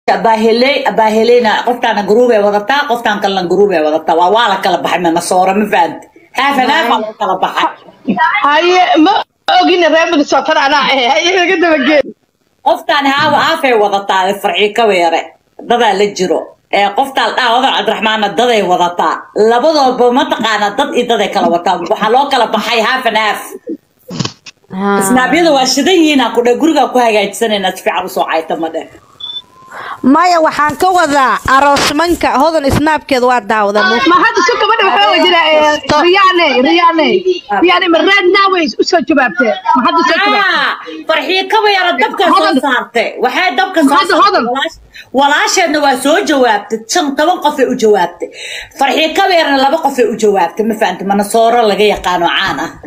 abaahele abaahelena qoftaana gruubay wadataa qoftaan kalena gruubay wadataa waa waa la kala baxay manasoora ma fahamti haafan haafaa loo kala baxay haye ma ogin reer minnesota anaa ahe haye laga dabageen qoftaan haawa haafay wadataa farci ka weere dadaa la jiro ee qoftaan dhaa odan cabdiraxmaanna daday wadataa labadoodba mataqaana dad iyo daday kala wataa waxaa loo kala baxay haafan haaf snaabyada waa shidan yihiin ku dhe gurigaa ku hagaajisanaynaa si fiican usoo cayta ma dheh maya waxaan ka wadaa aroosmanka hodan isnaabkeeda waa daawada ma hadda si gabadha waxaa wajira riyaane riyaane riyaane ma raad naaways usoo jawaabtee ma hadda soo jawaabtee Ah, farxiyo kaba yara dabka soo Hodan. saartay waxay dabka soo Hadda saartay hodan. walaash- walaasheedna waa soo jawaabtay shan toban qofay u jawaabtay farxiyo kaba yarna laba qofay u jawaabtay ma fahamta manasooro laga yaqaano caan ah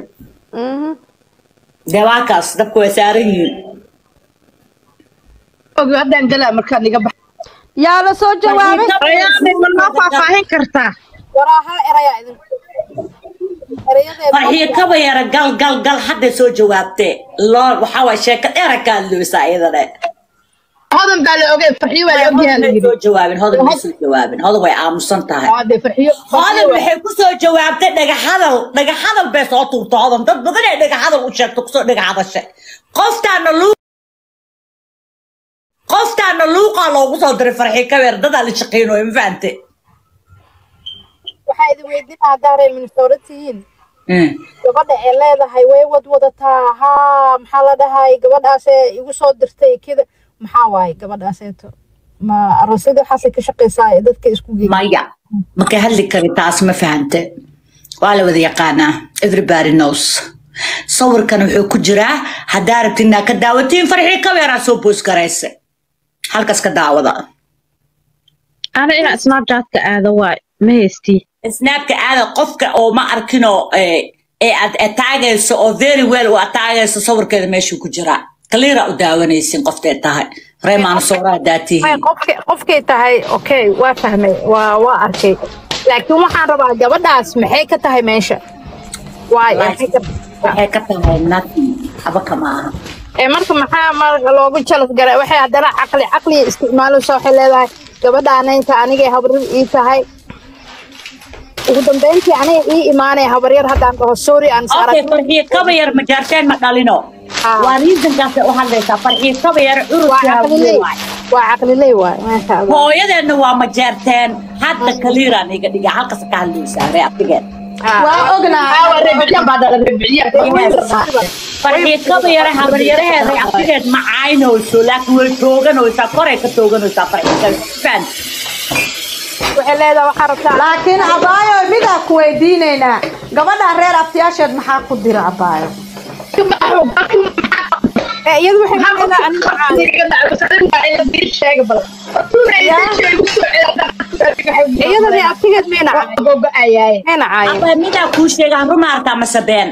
dee waa kaas dabka waa saaran yihiin ogi haddaan galaa markaad iga bax yaa la soo jawaabay riyaane ma noo faahfaahin kartaa waraaha eraya idin erayadeeda farxiyo kaba yara gal gal gal hadday soo jawaabtee loo waxaa waay sheeko dheera ka hadloosaa iyadane hodan baa la ogay farxiyo waa la ogyaha hodan la may yidhi soo jawaabin hodan may soo jawaabin hodan way aamusan tahay ade farxiyo hodan waxay kusoo jawaabtay dhagaxadal dhagaxadal bay soo tuurta hodan dad badan ay dhagaxadal u sheegto kusoo dhagaxadashay qoftaana luu qoftaana luuqaa loogu soo diray farxi kabeer dadaa la shaqeynayo ma fahante waxaa idin weydiinaa haddaa reer minnesota tihiin gabadha ee leedahay way wad wadataa haa maxaa la dhahay gabadhaasee igu soo dirtay kida maxaa waaye gabadhaaseeto ma aroosyada waxaasay ka shaqaysaa ee dadka isku geey maya maka hadli kari taas ma fahante waa la wada yaqaanaa everybody knows sawirkan wuxuu ku jiraa haddaa rabti inaa ka daawatiin farxi kabeeraa soo boos garaysa halkaas ka daawada ana inaa snapchatka aado waay ma haystii snaabka aada qofka oo ma arkinoo ee ee aad ataagayso oo very well u ataagayso sawirkeeda meeshuu ku jiraa kaliira u daawanaysin qoftay tahay reemaana sooraa Ay, daatihiin qofke qofkay tahay okay waa fahmay waa waa arkay laakiin waxaan rabaa gabadhaas maxay ka tahay meesha waay maxay ka waxay ka tahay nothing haba kama aha ee marka maxaa marka loogu jalad garay waxay haddana caqli caqli isticmaalaysa waxay leedahay gabadhaanaynta anigay habrir ii tahay ugu dambeyntii aniga ii imaanaya habaryar haddaan dhaho sorry aan is okay arag farxiye kaba yar ma jaarteen ma dhalino Ah. waa reasonkaasay u hadlaysaa farxiye kaba yar waa curudkaa caqliley waa caqliley waay maasha allah hooyadeedna waa ma jaarteen hadda kaliiraan iga dhiga halkas ka hadlaysaa ree abtigeen waa ognahay aawa rebiciyaan baa dhala rebiciyaan farxiye kaba yara habaryaraheeda abtigeed ma caynayso laakiin way tooganaysaa koray ka tooganaysaa farxiye kaba fan waxay leedahay waxaa rabtaa laakiin abaayo midaa ku weydiinaynaa gabadha reer abtiyaasheed maxaa ku dira abaayo ee iyadu waxay leedahay aniga iyada ree abtigeed mayna caayin mayna caayin aba midaa kuu sheegaan ruma arkaa mase been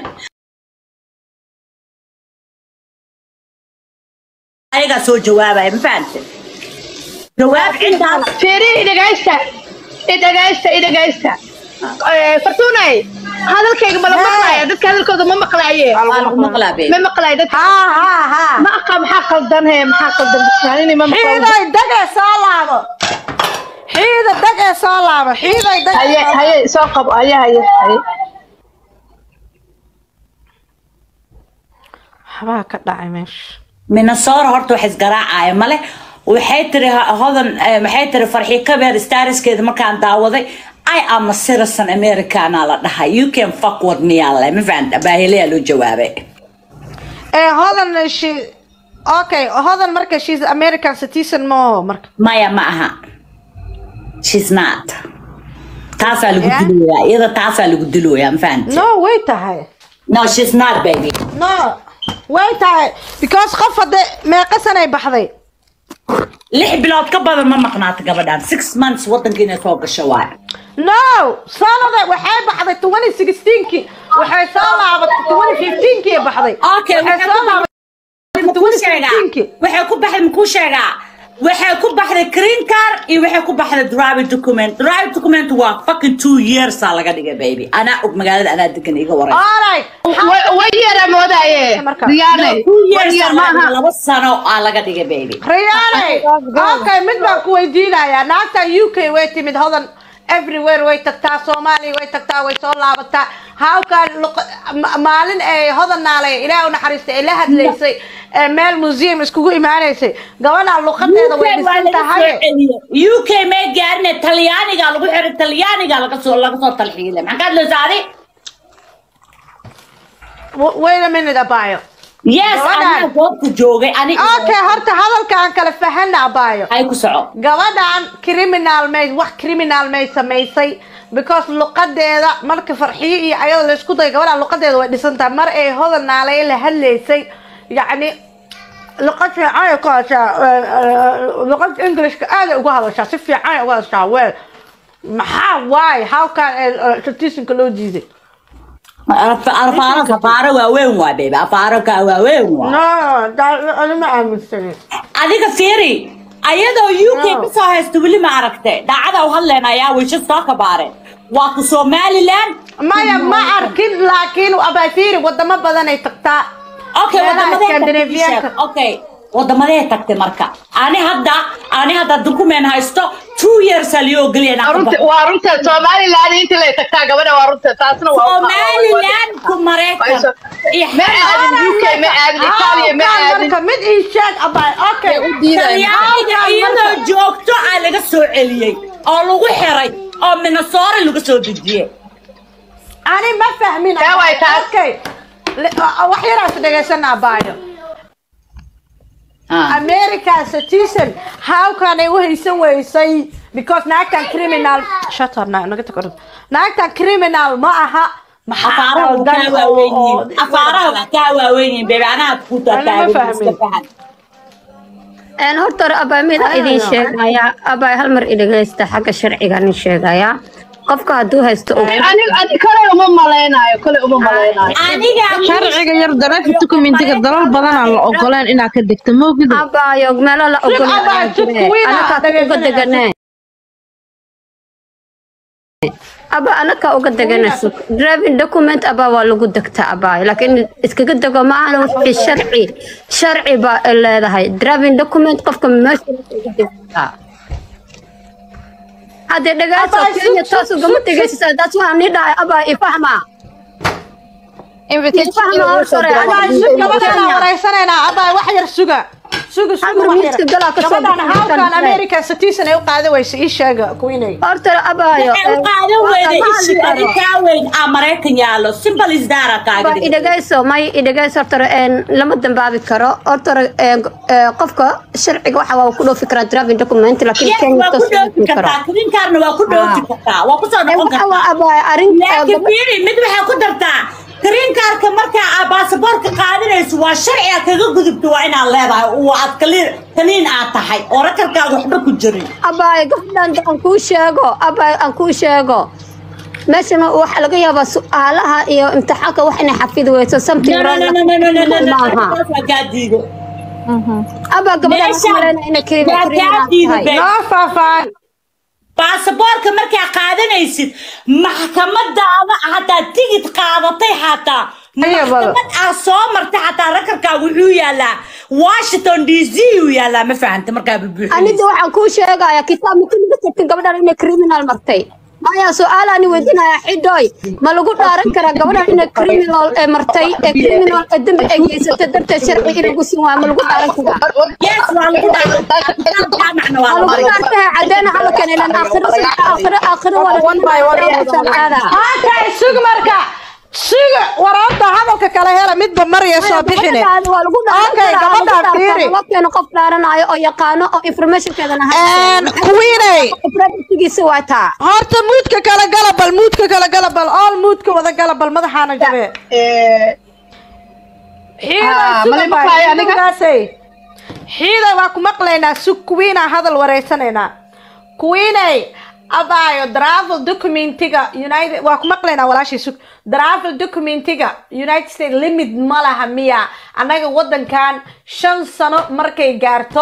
ayagaa soo jawaabaya ma fahante jawaab cindaas Feri idhagaysta idhagaysta idhagaysta fartuunay hadalkayga ma la maqlaaya dadka hadalkooda ma maqlaaye waa lagu maqlaa be ma maqlaaya dadka haa haa haa ma aqa maxaa qaldan he maxaa qaldan dadkaanini ma maqlaayo xiiday dagee soo laabo xiida dagee soo laabo xiiday haye dagee haye soo qabo haye haye haye waxbaa ka dhacay meesha minnesota horta wax isgaraacaya male waxay tiri ho- hodan eh, maxay tiri farxi kabeer stariskeeda markaan daawaday i am a citizen americana la dhahay you can fuck with me alle ma fahanta baahiliyaa loo jawaabay ee hodan she okay hodan marka she's american citizen mo marka maya ma aha she's not taasaa lagu Yeah? diloyaa iyada taasaa lagu diloyaa ma fahanta no way tahay no she's not baby no way tahay because qof hadde meeqa sanay baxday lix bilood ka badan ma maqnaata gabadhan six months wadanka inay soo gasho waay no sanada waxay baxday 2016kii waxay soo laabatay 2015kii ay baxday Okay, waxay waxay soo ku laabatay makuu sheegaa 2016kii waxay ku baxay makuu sheegaa waxay ku baxday green card iyo waxay ku baxday drive document drive document waa fucking two years aa laga dhigay baby anaa og magaalada anaa degan iga waray alright way yara moodaye Marka. riyaane two way years yar aa laga dhigay, maaha laba sano aa laga dhigay baby riyaane okay mid baan ku weydiinayaa naagta u k way timid hodan everywhere way tagtaa soomaaliya way tagtaa way soo laabataa hawkan maalin ay hodan naalay ilaah u naxariistay ay la hadlaysay ee meel museum iskugu imaanaysay gabadhaan luqadeeda way dhisan tahay u k may gaarine talyaaniga lagu xiray talyaaniga laga soo laga soo talxiilay maxaa ka hadlaysaa adi W- wait a minute abayo yes Gabadhaan. anaa goobta joogay ani okay horta hadalkaan kala fahana abayo ay ku soco gabadhan criminal may wax criminal may samaysay because luqadeeda marka farxiyo iyo ayada laysku dayo gabadhan luqadeeda way dhisan tahay mar ay hodan naalay la hadlaysay yacni luqad fiican ay ku hadashaa eh, eh, luqad englishka aad ay uga hadashaa si fiican ay uga hadashaa wel maxaa waay hawkan statistiinka loo diiday afaaro afaaro waaweyn waa baby afaaraka waaweyn waa no da- anima aaminsanin adiga fiiri ayadoo u k No. kasoo haysta weli ma aragtay daacada u hadleynayaa wisha soo kabaareen waa ku somaliland maya ma arkin laakiin abafiiri wadamo badan ay tagtaa okay Meelaha wadamadee tagtay Scandinavian-ka. sheeg. okay wadamadee tagtay marka ani hadda ani hadda document haysto two years aa lioo geliya inaan ka baxo. waa runta somaliland inta lay tagtaa gabadha waa runta taasna waa somaliland ku maraykan iyo ma aadin uk ma aadin itaaliya ma Hawkan aadin marka mid ii sheeg abay okay talyaaniga iyadoo joogto aa laga soo celiyey oo lagu xiray oo minnesota laga soo dejiyey ani ma fahmin Taa way taas. okay Le- wax yaraas dhegaysana abayo america citizen how can ay u haysan weysay because naagtan criminal shut up na naga tag orod naagtan criminal ma aha maxaa afaaraha waa qaldan kaa oo- waaweyn oo- yihiin afaaraha waa kaa waaweyn yihiin beebe anaha ku Ani ma fahmin. een horta hore abaa mid a idin sheegayaa abaa hal mar idhagaysta xagga sharciga nin sheegayaa qofka hadduu haysto og aniga ani kale uma malaynayo kale uma malaynayo aniga sharciga yar dareefa dokumentiga dalal badan aan la ogoleen inaad ka degto moogida abaayo meelo la ogol abaa, sug kuwiina anakaa uga dhagaysanaysa. deganee aba anakaa uga deganayso driving document abaa waa lagu degtaa abaayo laakiin iskaga dego ma ahana wixii sharci sharci baa ay leedahay driving document qofka meesha uga degtaa haddee dhagaaso Abaa, sug, kenya sug, taas ugama sug, tegaysa taas waxaa nii dhahay abaa ifahma ifahma hore abaa sug gabadhaan wareysanaynaa abaa wax yar suga suga suga Amar wax miiska galaa yar ka soo gabadhaan baxay hawkan kan america citizen ay u qaada weysa ii sheega kuwinay horta abaayo waxay u qaadan weyday ishi adi kaa weyn aa maraykan yaallo simple is dara kaaga dhigay. idhagayso may idhagayso horta een lama dambaabi karo horta een qofka sharciga waxa waa ku dhoofi karaa driving document laakiin yes kenya waa ku taas dhoofi ma karo kartaa krinkaarna waa ku dhoofi kartaa waa kusoo noqon waxa waa kartaa abaayo arrin laakiin fiiri mid waxaa ku dartaa krinkaarka markaa aa baasaboorka qaadanayso waa sharci aad kaga gudubto waa inaad leedahay oo aad kaliin kaliin aad tahay oo rakarkaaga waxba ku jirin abaayo gabadhan aan kuu sheego abaayo aan kuu sheego meeshan waxaa laga yaabaa su-aalaha iyo imtixaanka wax inay xafidi weyso something no no wrong no no no no no no maaha taas waa kaa diido abaa gabadhan waxaa Meeshan maleyna inay waa kaa kiriminal diiday, tahay babe. noo faahfaahin baasaboorka markaa qaadanaysid maxkamadaada hataa tigid qaadatay xataa Ayo, baba. maxkamad aa soo martay xataa rakarkaaga wuxuu yaalaa washington d c uu yaalaa ma fahanta markaa anida bubuuxinaysa waxaan kuu sheegayaa kitaab makaniga tagtin gabadhan inay criminal martay maya su-aalaani weydiinaya xidhooy ma lagu dhaaran karaa gabadhan inay criminal ee martay ee criminal ee dembi ay geysatay darteed sharci in lagu siin waayo ma lagu dhaaran karaa yes waa lagu dhajaamacna waa ma lagu lagu dhaartay caddeena halkan ilan aakhiro aakhiro aakhiro waa okay sug marka sug waraabta hadalka kala hela midba marya soo bixine waa lagu dhaaran Okay, karaa gabadhaan fiiri. loo keeno qof dhaaranayo oo yaqaano oo informationkeedana kuwiinay privacygiisa waa taa horta muudka kala gala bal muudka kala gala bal all muudka wada gala bal madaxaana jabe Ah, ma la maqlayo aniga? xiidaasay xiida waa ku maqlaynaa sug kuwiinaa hadal wareysanaynaa kuwiinay abaayo travel documentiga united waa ku maqlaynaa walaashii sug travel documentiga united states limit ma laha miya annaga wadankan shan sano markay gaarto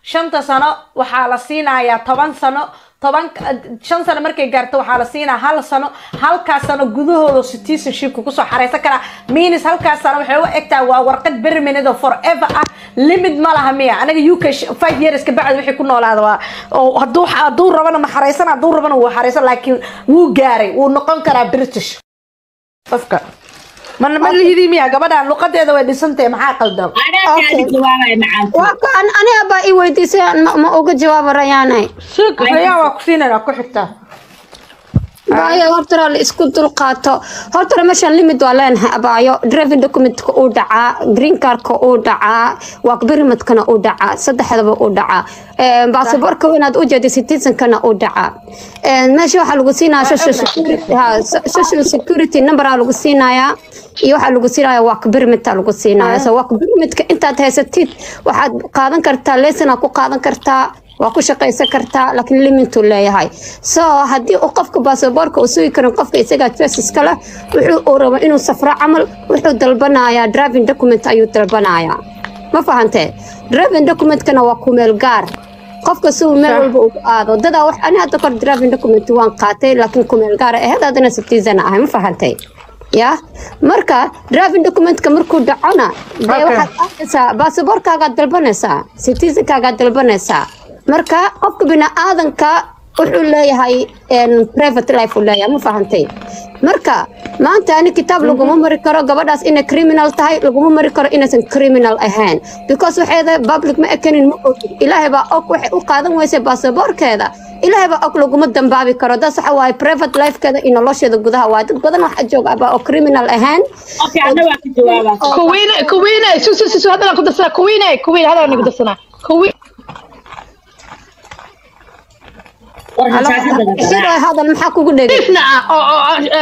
shanta sano waxaa la siinayaa toban sano toban shan sano markay gaarto waxaa la siinaa hal sano halkaas sano gudahooda citizenshipka kusoo xareysan karaa minis halkaas sano waxay u egtaa waa warqad berminid oo forever ah limit ma laha miya anaga uk sh- five years ka bacdi wixii ku noolaada waa oo hadduu hadduu rabana ma xareysan hadduu rabana wuu xareysan laakiin wuu gaaray wuu noqon karaa british qofka ma ma lihidii miya gabadhan luqadeeda way dhisantahay maxaa qaldan anaa kaadi jawaabaya macaanti waa ka an aniga baa i weydiisay ma, ma uga jawaaba rayaanay suuq rayaan waa ku siinayna ku xigtaa baayo horta la isku dulqaato horta meeshan limit waa leenahay abaayo driving documentka uu dhacaa green cardka uu dhacaa work permitkana uu dhacaa saddexdaba uu dhacaa Een, baasaboorka inaad u jeedo citizenkana uu dhacaa Een, meesha waxaa lagu siinayaa social security ha, so- social security numberaa lagu siinayaa iyo waxaa lagu siinayaa work permita lagu siinayaa so work permitka intaad haysatid waxaad qaadan kartaa lesonaa ku qaadan kartaa waa ku shaqaysan kartaa laakiin limituu leeyahay so haddii uu qofka baasaboorka uu sugi karin qofka isagaa justiska leh wuxuu uu rabo inuu safro camal wuxuu dalbanayaa driving document ayuu dalbanayaa ma fahantee driving documentkana waa kumeel gaar qofka si uu meel walba ugu aado dadaa wax ani hadda kor driving document waan qaatay laakiin kumeel gaar ahayd haddana citizen ahay ma fahantay ya marka driving documentka markuu dhacona dee Okay. waxaad arkaysaa baasaboorkaagaad dalbanaysaa citizenkaagaad dalbanaysaa marka qofka biniaadanka wuxuu leeyahay een, private life uu leeyahay ma fahantay marka maanta ani kitaab laguma mari karo gabadhaas inay criminal tahay laguma mari karo inaysan criminal ahayn because waxeeda public ma ekanin ma ogin ilaahay baa og waxay u qaadan weysay baasaboorkeeda ilaahay baa og laguma dambaabi karo das waxa waaye private lifekeeda iyo nolosheeda gudaha waaye dad badan waxa jooga abaa oo criminal ahayn okay ana waa ka jawaabaa kuwiine kuwiine su su su su hadda ku darsanaa kuwiine kuwiine hadda ku darsanaa kuwi war masaajidda la sidoo garaac hadal maxaa kugu dhegay nadiifna ah oo oo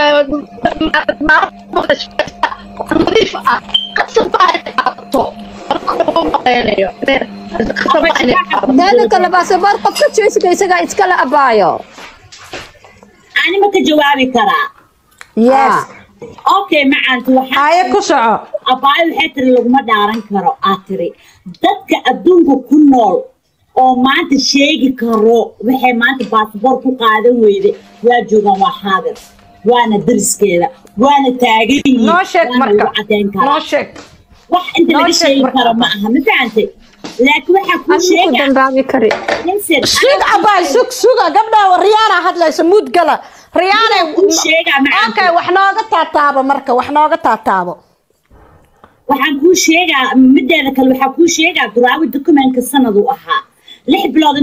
nadiif ah qasab baa qaato maqaynayo teeda kale baasaboor qofka jeesiga isagaa iskala abaayo ani ma ka jawaabi karaa yes okay macaanti waxaa aaye ku soco abaayo waxay tiri laguma dhaaran karo aad tiri dadka adduunka ku nool oo maanta sheegi karo waxay maanta baasboor ku qaadan weyde waa joogaan waa xaadir waana dariskeeda waana taagan yihiin noo sheeg waana marka lagu cadeyn noo karaa sheeg wax inta noo laga sheeg sheegi marka. karo ma aha ma fahantay laakiin waxaa kuu ku sheega dambaabi kari Listen, sug abaay sug suga gabdha riyaana hadlaysa muud gala riyaana kuu sheegaa macaanti okay wax nooga taataabo marka wax nooga taataabo waxaan kuu sheegaa mideeda kale waxaa kuu sheegaa duraawi dokumentka sanad uu ahaa lix bilood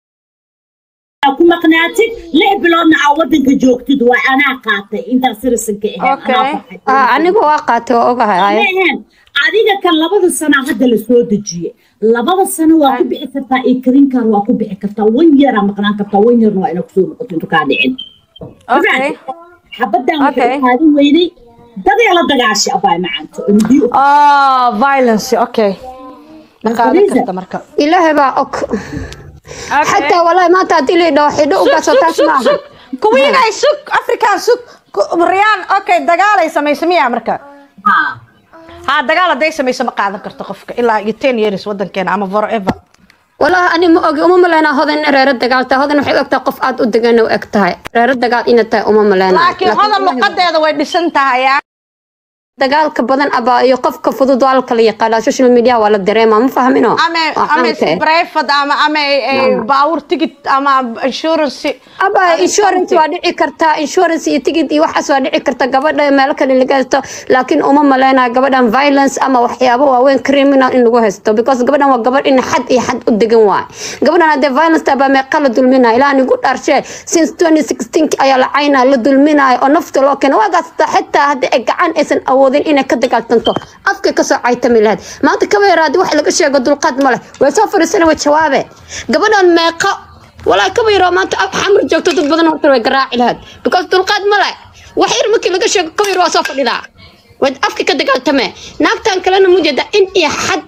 inaad ku maqnaatid lix biloodna aa wadanka joogtid waa anaa qaatay intaa sirisanka ahayd Okay. anaa baxay. Ah, aniga waa qaatay oo ogahay Ma aye. ahayn adiga kan labada sanaa hadda la soo dejiye labada sano waa ku bixi kartaa iyo karinkaan waa ku bixi kartaa wan yaraa maqnaan kartaa wan yarna waa ina kusoo noqoto intu kaa dhicin okay xabadan waxay Okay. u qaadan weyday dadee la dagaashay abaay macaanta oo mudii u oh violence okay ma qaadan Khadija. karta marka ilaahay baa og xataa walahi maanta haddii la idhaho xidho u gaso taas maaha kuwiinay sug african sug Ku- riyaan okay dagaalay samaysa miyaa marka haa ha dagaal hadday samayso ma qaadan karto qofka ilaa iyo ten years wadankeena ama forever walahi ani ma ogi uma maleynaa hodan in reero dagaal tahay hodan waxay u egtahay qof aad u degan u eg tahay reero dagaal ina tahay uma maleynaa laakiin hodan luqadeeda way dhisan tahay ah. dagaalka badan abaa iyo qofka fudud waa la kala yaqaanaa social media waa la dareemaa ma fahmino ama Waa ama caanka. private ama ama eh, baawur ticket ama insurance aba insurance waa dhici kartaa insurance iyo tigid iyo waxaas waa dhici karta gabadha meelo kale laga haysto laakiin uma maleynaa gabadhan violence ama waxyaabo waaweyn criminal in lagu haysto because gabadhan waa gabadh in xad iyo xad u degan waay gabadhan haddee violence tabaa meeqa la dulminaya ilaa nigu dharshe since 2016 ayaa la caynaa la dulminaya oo nafta loo keena waagaas xitaa haddii ay gacan aysan awoodin inay ka dagaaltanto afka kasoo caytami lahayd maanta kaba yaraadi wax laga sheego dulqaad ma leh way soo fariisana way jawaabe gabadhan meeqa walaa kaba yaroo maanta af xamar joogto dad badan horta way garaaci lahayd because dulqaad ma leh wax yar markii laga sheego kaba yar waa soo fadhidaa waad afka ka dagaaltamee naagtan kalena mujeeda in iyo xad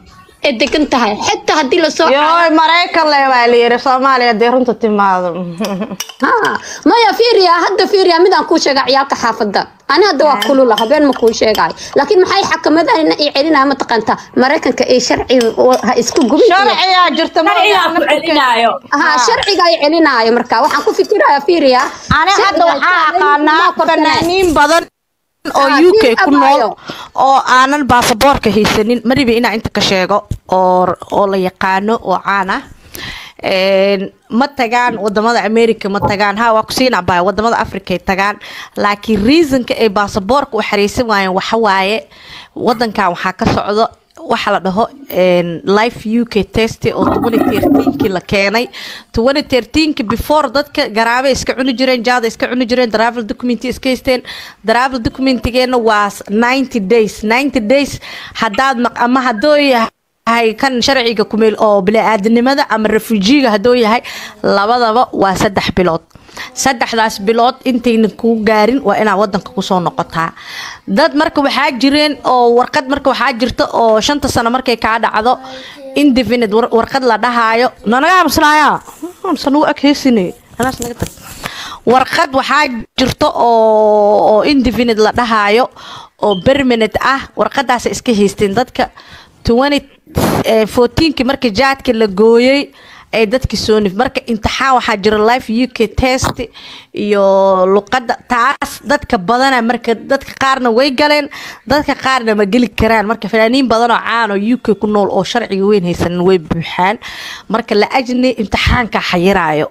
ee degan tahay xitaa haddii lasoo yooy maraykan le baa la yiri soomaaliya dee runta timaado Ha, maya fiiriya hadda fiiriya midaan kuu sheega ciyaalka xaafadda ani hadda waa kulula habeen ma kuu sheegay laakiin maxay xakamadaan i celinaya mataqaanta maraykanka ee sharci ha isku gubin iyo- sharciyaa jirta sharcigaa ku celinaayo ha sharciga ay celinaayo marka waxaan ku fikiraya fiiriya ani hadda waxaa aqaanaa fanaaniin badan oo Ah, u k nin ku nool abaayo. oo aanan baasaboorka haysanin mariba inaa inta ka sheego oo oo la yaqaano oo caan ah Een, ma tagaan wadamada america ma tagaan ha waa kusiina baa wadamada africa ay tagaan laakiin reasonka ay baasaboorka u xariisan waayeen waxa waaye wadankan waxaa ka socdo waxa la dhaho een, life u k test oo 2013kii la keenay 2013ki before dadka garaabe iska cuni jireen jaada iska cuni jireen travel document iska haysteen travel documentigeena waa 90 days 90 days haddaad maq ama haddoo yahay kan sharciga kumeel oo bini-aadanimada ama refujiga hadduu yahay labadaba waa saddex bilood saddexdaas bilood intayna kuu gaarin waa inaad wadanka kusoo noqotaa dad marka waxaa jireen oo warqad marka waxaa jirta oo shanta sano markay kaa dhacdo indefinite war- warqad la dhahaayo nanaga amsanaaya amsanagu agheysine anaas naga tag warqad waxaa jirta oo oo indefinite la dhahaayo oo permanent ah warqadaas iska haysteen dadka 2014 markii jaadka la gooyay ay dadki soo nif marka imtixaan waxaa jira life u k test iyo luqadda taas dadka badana marka dadka qaarna way galeen dadka qaarna ma geli karaan marka fanaaniin badan oo caan oo u k ku nool oo sharciga weyn haysanin way buuxaan marka la ajni imtixaanka xayiraayo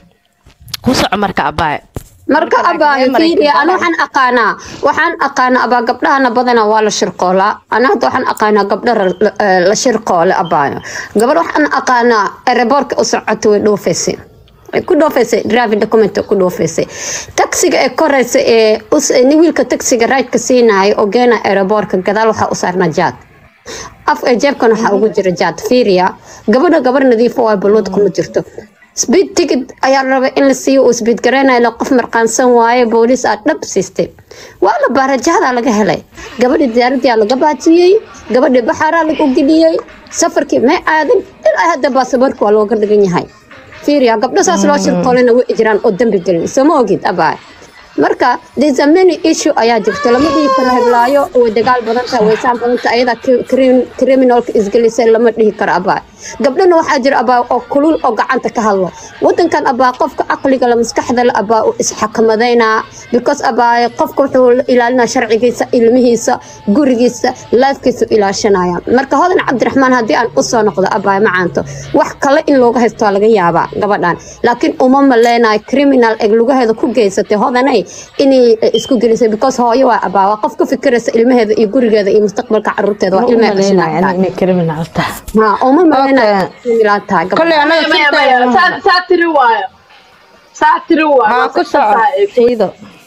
ku soco marka abaaye marka abaayo fiiriya ana waxaan aqaanaa waxaan aqaanaa abaa gabdhahana badana waa la shirqoolaa ana hadda waxaan aqaanaa gabdha ra- la- eh, la shirqoole abaayo gabadh waxaan aqaanaa ereboorka u socota way dhoofaysay way ku dhoofaysay driving document ku dhoofaysay taksiga ee koraysa ee us- eh, nin wiilka taksiga raydka siinaayo oo geena ereboorka gadaal waxaa u saarnaa jaad af ee jeebkan waxaa ugu jira jaad fiiriya gabadha gabar nadiifo waa balwad kuma jirto speed ticket ayaa la rabay in la siiyo uu speed gareynayo qof marqaansan waaye booliis aa dhab siistay waa la baara jahdaa laga helay gabadhi diyaaradiyaa laga baajiyey gabadhi baxaaraa lagu geliyey safarkii may aadin ilaa hadda baasaboorka waa looga dhigan yahay fiiriya gabdho saas loo shirqoolina way jiraan oo dambi gelin sooma ogid abaa marka there's a many issue ayaa jirta lama dhihi karo heblaayo way dagaal badan tahay waysaan badan tahay ayada criminalka isgelisay lama dhihi karo abaa gabdhana waxaa jira abaa oo kulul oo gacanta ka hadlo wadankan abaa qofka caqliga la maskaxda la abaa uu isxakamadayna because abaa qofka wuxuu la ilaalinaa sharcigiisa ilmihiisa gurigiisa lifekiisa u ilaashanaya marka hodan cabdiraxmaan haddii aan usoo noqdo abaa macaanto wax kale in looga haysto waa laga yaabaa gabadhan laakiin uma maleynayo criminal ee lugaheeda ku geysatay hodanay inay isku gelisay because hooyo waa abaa waa qof ka fikiraysa ilmaheeda iyo gurigeeda iyo mustaqbalka caruurteeda waa ilmaha dhashanaya inay criminal tahay ha uma maleynayo Okay. criminal tahay gabadhan. kolley anaga maya maya sirteena saa saa tiri waayo saa tiri waayo haa ku soco ciido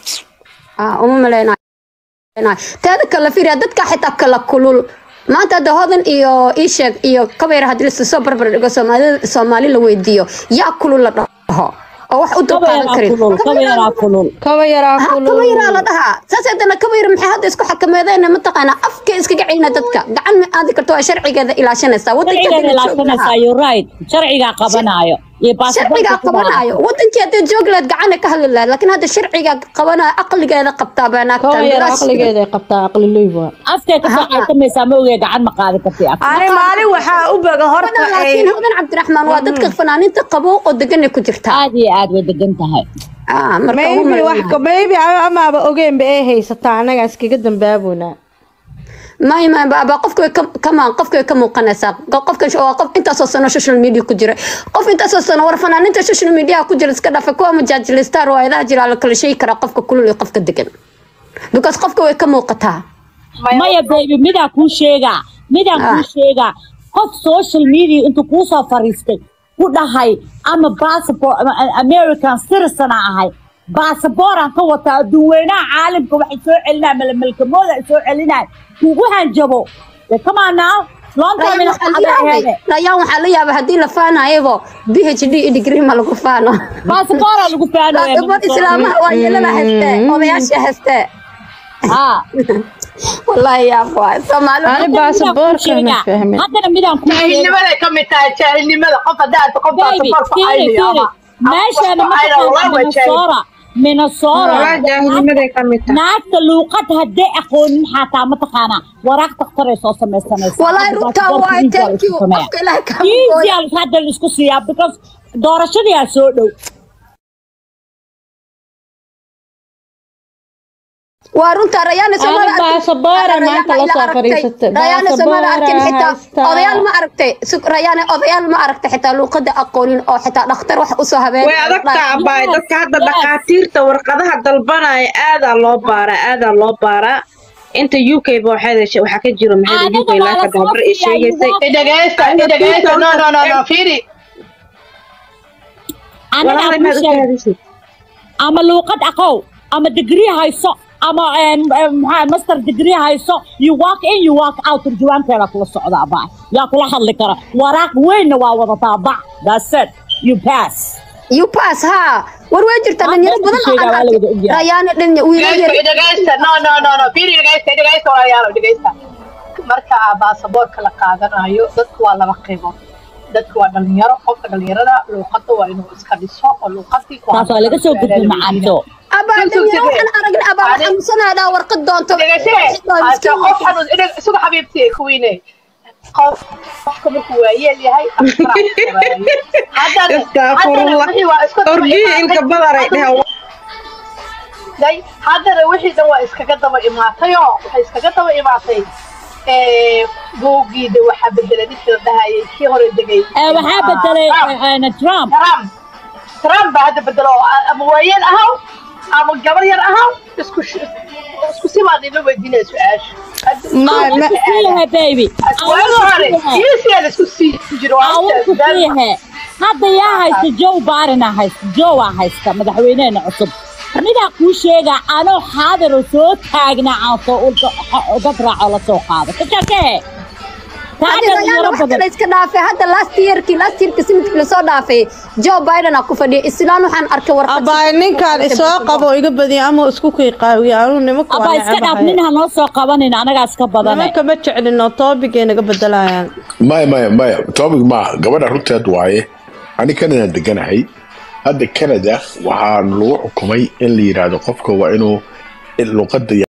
Ah, uma maleynayo teeda kale fiiriya dadka xitaa kala kulul maanta hadda hodan iyo iisheeg iyo kabayra haddii lasoo barbar dhigo soomaali soomaali la weydiiyo yaa kulul la dhaho oo wax u dulqaadan karin kabeeraa kulul kaba yaraa Ha, kulul kabayraa la dhahaa saas haddana kabayra maxay hadda isku xakameedeen mataqaanaa afka iskaga celina dadka gacan ma aadi karto waa sharcigeeda ilaashanaysaa sharcigeeda ilaashanaysaa you right sharcigaa qabanaayo iyo sharcigaa qabanayo wadankii hadday joog lahayd gacana ka hadli lahayd laakiin hadda sharcigaa qabanayo aqligeeda qabtaa baa naagta kaba yara aqligeeda ay qabtaa aqli looy waa afkay ka soo qaysamaysaa ma ogee gacan ma qaadi kartay af ani maalin waxaa u boga horta ay laakiin hodan cabdiraxmaan waa dadka fanaaniinta qabo oo deganay ku jirtaa aad iyo aad way degan tahay Ah, marka uma maybe wax maleynayo. maybe amaaba ogeenba ay haysataa anaga iskaga dambaabona may may baaba qofka way ka- kamaan qofka way ka muuqanaysaa Qof- qofka sh- waa qof intaasoo sano social media ku jira qof intaasoo sano war fanaaniinta social media ku jira iska dhafa kuwa majaajilista riwaayadaha jira la kala sheegi karaa qofka kulul iyo qofka degan because qofka way ka muuqataa maya baby midaan kuu sheegaa midaan Ah. kuu sheegaa qof social media intuu kuu soo fariistay ku dhahay ama passport ama american citizen aan ahay baasabooraan ka wataa adduunweynaha caalamka waxay soo celinaya malamalkamooda ay soo celinaya kugu hanjabo de come on now long time ina qaxada layaan waxaa la yaaba haddii la faanayabo b h d iyo degree ma lagu faano baasaboora lagu faanaya gabadh islaamaha waa yeelana haystee odayaasha haystee ha wallaahi yaab waay soomaali ani baasaboorka ma fahmin haddana midaan ku sheega jaahilnimaday ka mid tahay jaahilnimada qof haddaad qof baby baasaboorka fiiri aynayo fiiri ama meeshaana ma ayna taqaana waa jaahil minnesota minnesota walaa jaahilnimaday ka mid tahay naagta luuqad hadday aqoonin xataa ma taqaanaa waraaq daktaray soo samaysanaysa wallaahi runtaa waay thank you qofka ilaahay ka easy hadda la isku siiyaa because doorashadii aa soo dhow waa runtaa rayaana soomada Ani baasaboora maanta la soo fadhiisatay. rayaana soomada arkin Baasaboora xitaa haystaa. odayaal ma aragtay Su- rayaana odayaal ma aragtay xitaa luuqada aqoonin oo xitaa dhakhtar wax usoo habeen way adagtaa abaay dadka hadda dhakhaatiirta warqadaha dalbanaya aadaa loo baaraa aadaa loo baaraa inta u k ba waxay heshay waxaa ka jiro maxay u k laaka gabar ay sheegaysay idhageysta idhageysta no no no no fiiri aniga walahi aan maad kuu u sheegay raadisid ama luuqad aqow ama degree hayso ama een, een, maxaa master degree hayso you walk in you walk out turjuwaankeeda kula socda abaa yaa kula hadli kara waraaq weynna waa wadataa bac that's it you pass you pass ha war way jirtaa Ah, dhalinyaro dadka badan oo sheegaa aan waa la arkay wada ogyahay. rayaana dhalinya wiilal idhageysta yar idhageysta no no no no fiiri idhageysta idhageysta walaalayaal idhageysta marka baasaboorka la qaadanayo dadku waa laba qaybood dadku waa dhalinyaro qofka dhalinyarada luuqada waa inuu iska dhiso oo luuqadii ku taas waa laga soo gudbay macaanto abaa Sug, sug, dhalinyaro sug. waxaan aragnay abaa Adi- xanuunsanayaa warqad doonto dhegeyse hase qof xanuun idhag isugu xabiibti kuwiine qof qofka markuu waayeel yahay haddana Astaghfirullah. wixii waa isku daba orgiyi ilka imaatay. badar ay dheheen day haddana wixii dhan waa iskaga daba imaatayoo waxay iskaga daba imaatay ee, buuggiida waxaa bedelay ninkii la dhahayay kii hore degay Eh, waxaa bedelay Trump. eh, eh, trump Trump Trump baa hadda bedelo oo a- ama waayeel ahaw ama gabar yar ahaw isku sh- isku si baan ila weydiinaya su-aasha Ma- ma- siiyahe baby waagi hore kiisiyaa la isku sii jiro waa awalku intaas been. siiyahe hadda yaa haysta joe barina haysta joe aa haysta madaxweyneheena cusub midaa kuu sheegaa anoo xaadiroo soo taagna aan soo dad raaco la soo qaado kakakee taa Hadda dhalinyaro rayaana wax kale badan iska dhaafay hadda last yearkii last yearkii sanadkii lasoo dhaafay joe biden aa ku fadhiya islaan waxaan arkay warqad abaay ninkaan isoo qabo iga badiya ama isku qiiqaawiya anuu nimanka abaa waa iska dhaaf necbahay nin ha noo soo qabanin anagaa iska badane nimanka ma jeclino toobigay naga bedelayaan maya maya maya topic maaha gabadha runteed waaye ani canada deganahay hadda canada waxaa lagu xukumay in la yidhaahdo qofka waa inuu luqada